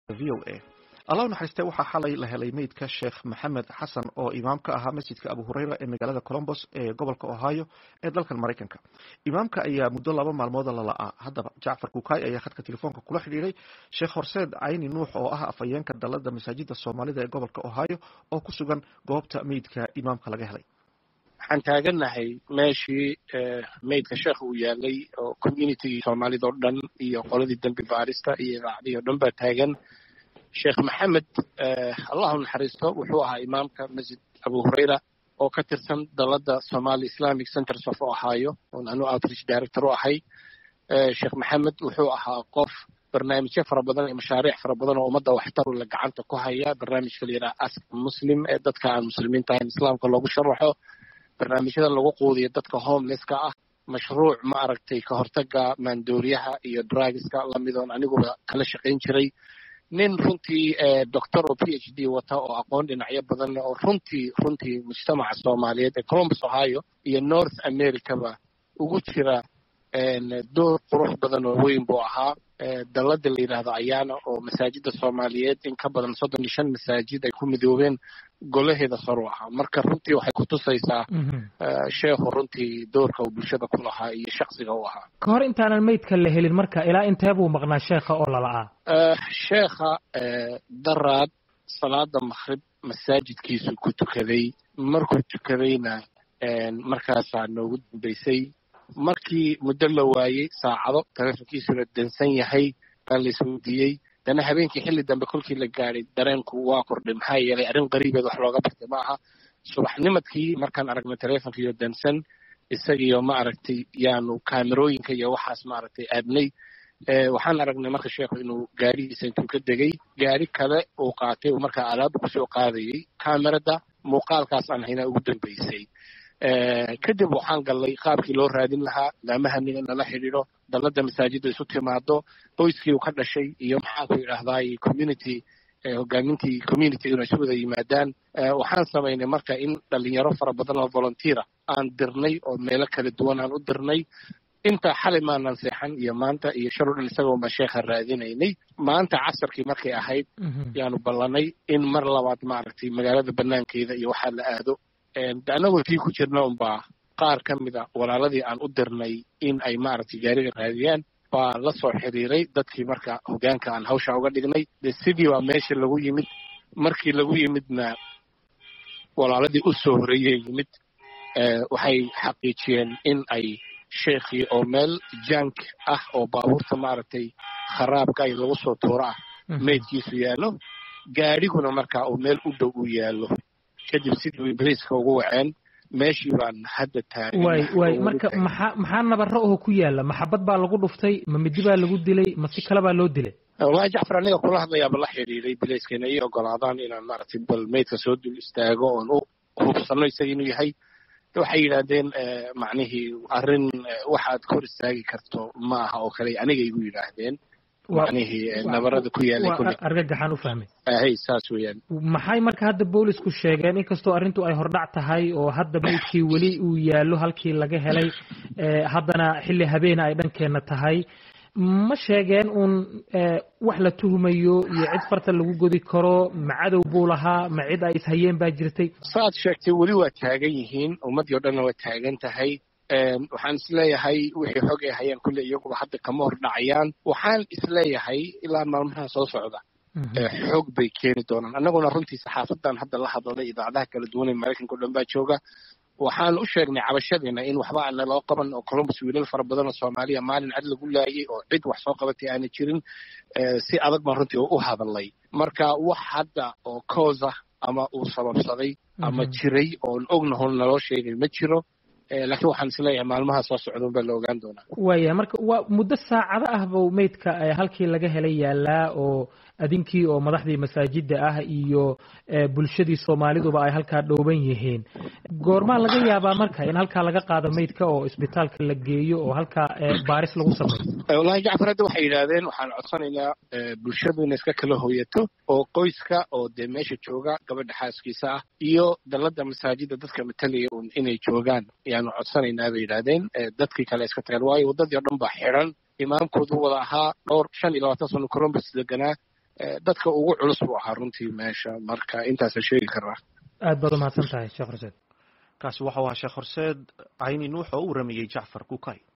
v o a allah naxariiste waxaa xalay la helay meydka sheekh maxamed xasan oo imaamka ahaa masjidka abu hureyra ee magaalada colombos ee gobolka ohio ee dalkan maraykanka imaamka ayaa muddo laba maalmooda lala'aa haddaba jacfar kukaay ayaa khadka telefoonka kula xidhiiray sheekh horseed cayni nuux oo ah afhayeenka dalada masaajida soomaalida ee gobolka ohio oo ku sugan goobta meydka imaamka laga helay waxaan taagannahay meeshii meydka sheekh uu yaalay oo communitygii soomaalida oo dhan iyo qoladii dembi baarista iyo idaacadihii o dhan baa taagan sheekh maxamed allahu naxariisto wuxuu ahaa imaamka masjid abu hureyra oo ka tirsan dalada somali islamic centers of ohio oon anu outreach director u ahay sheekh maxamed wuxuu ahaa qof barnaamijyo fara badan iyo mashaariic fara badan oo ummadda waxtarula gacanta ku haya barnaamijka la yidhaha ask muslim ee dadka aan muslimiinta ahayn islaamka loogu sharaxo barnaamijyada lagu quudiyo dadka homelesska ah mashruuc ma aragtay ka hortaga maandooriyaha iyo drugiska lamidoon aniguba kala shaqayn jiray nin runtii doctor oo p h d wata oo aqoon dhinacyo badan leh oo runtii runtii mujtamaca soomaaliyeed ee columbus ohio iyo north americaba ugu jira door qurux badan oo weyn buu ahaa dalada la yidhaahdo ayaana oo masaajida soomaaliyeed in ka badan soddon iyo shan masaajid ay ku midoobeen golaheeda sor u ahaa marka runtii waxay kutusaysaa sheekhu runtii doorka uu bulshada ku lahaa iyo shaksiga u ahaa ka hor intaanan meydka la helin marka ilaa intee buu maqnaa sheekha oo lala'aa sheekha daraad salaada makhrib masaajidkiisu ku tukaday markuu tukadayna markaasaa noogu dambaysay markii muddo la waayey saacado taleefonkiisuna dansan yahay baa la isweydiiyey dana habeenkii xilli dambe kolkii la gaadhay dareenku waa kordhay maxaa yeelay arrin qariibeed wax looga bartay ma aha subaxnimadkii markaan aragnay taleefonkiiyo dansan isagiyo ma aragtay yaanu kaamerooyinka iyo waxaas ma aragtay aadnay waxaan aragnay marka sheekhu inuu gaarihiisa intuu ka degay gaari kale uu qaatay uu markaa alaaba kusoo qaadayey kaamerada muuqaalkaas aan haynaa ugu dambaysay kadib waxaan gallay qaabkii loo raadin lahaa laamahaniga nala xidhiidho dalada masaajidda isu timaado qoyskii uu ka dhashay iyo maxaan ku idhaahdaay community hogaamintii communityguna isu wada yimaadaan waxaan samaynay marka in dhalinyaro fara badan oo volunteera aan dirnay oo meelo kala duwan aan u dirnay intaa xalay maanaan seexan iyo maanta iyo shal o dhan isagoo baan sheekha raadinaynay maanta casarkii markay ahayd yaanu ballanay in mar labaad maaragtay magaalada banaankeeda iyo waxaa la aado annagoo tii ku jirna unbaa qaar ka mida walaaladii aan u dirnay in ay maaragtay gaariga raadiyaan baa la soo xiriiray dadkii marka hogaanka aan hawsha uga dhignay de sidii baa meesha lagu yimid markii lagu yimidna walaaladii u soo horeeyey yimid waxay xaqiijiyeen in ay sheekhii oo meel jank ah oo baabuurta maaragtay kharaabka ay lagu soo tuuro ah meydkiisu yaallo gaadhiguna marka uu meel u dhow u yaallo kadib sidii ibliiska ugu waceen meeshii baan hadda taagan way way marka maxaa maxaa nabaro oo ku yaala maxabad baa lagu dhuftay ma midi baa lagu dilay ma si kale baa loo dilay wallahi jacfar aniga kula hadlayaaba la xidhiiray bilayska inay ii ogolaadaan inaan maaragtay bal meydka soo dul istaago oon u hubsano isaga inuu yahay waxay yidhaahdeen macnihii arrin waxaad kor istaagi karto ma aha oo kale aniga igu yidhaahdeen macnihii nabarada ku yaalay argagaxaan u fahmay hay saas weeyaan maxay marka hadda boolisku sheegeen inkastoo arrintu ay hordhac tahay oo hadda meydkii weli uu yaallo halkii laga helay haddana xilli habeena ay dhankeenna tahay ma sheegeen uun wax la tuhumayo iyo cid farta lagu godi karo ma cadow buu lahaa ma cid ay ishayeen baa jirtay saaad sheegtay weli waa taagan yihiin ummaddii o dhanna waa taagan tahay waxaan isleeyahay wixii xog ay hayaan kulle iyaguba hadda kama hor dhacayaan waxaan isleeyahay ilaa maalmaha soo socda xog bay keeni doonaan annaguna runtii saxaafadan hadda la hadalay idaacadaha kala duwan ee maraykanka o dhan baa jooga waxaan u sheegnay cabashadiina in waxba aana loo qaban oo columbus wiilal fara badan oo soomaaliya maalin cad lagu laayay oo cid wax soo qabatay aana jirin si adag baan runtii u hadalay marka wax hadda oo coosa ama uu sababsaday ama jiray oon ognahon naloo sheegay ma jiro laakiin waxaan isleeyahay maalmaha soo socda baa la ogaan doonaa waaya marka waa muddo saacado ah buu meydka halkii laga helay yaalaa oo adinkii oo madaxdii masaajida ah iyo bulshadii soomaaliduba ay halkaa dhooban yihiin goormaa laga yaabaa marka in halkaa laga qaado meydka oo isbitaalka la geeyo oo halkaa baaris lagu sameeyo wallahi jacfar hadda waxay yidhaahdeen waxaan codsanaynaa bulshadu inay iska kala hoyato oo qoyska oo dee meesha jooga gabadha xaaskiisa ah iyo dalada masaajida dadka matalaya un inay joogaan ayaanu codsanaynaa bay yidhaahdeen dadkii kale iska tageen waayo waddadii o dhan baa xidhan imaamkoodu wada ahaa dhowr shan iyo labaatan sano columbus deganaa dadka ugu culus buu ahaa runtii meesha marka intaasa sheegi karaa aad baad umahadsan tahay sheekh horseed kaasi waxau ahaa sheekh horseed cayni nuux oo u waramayey jacfar kukay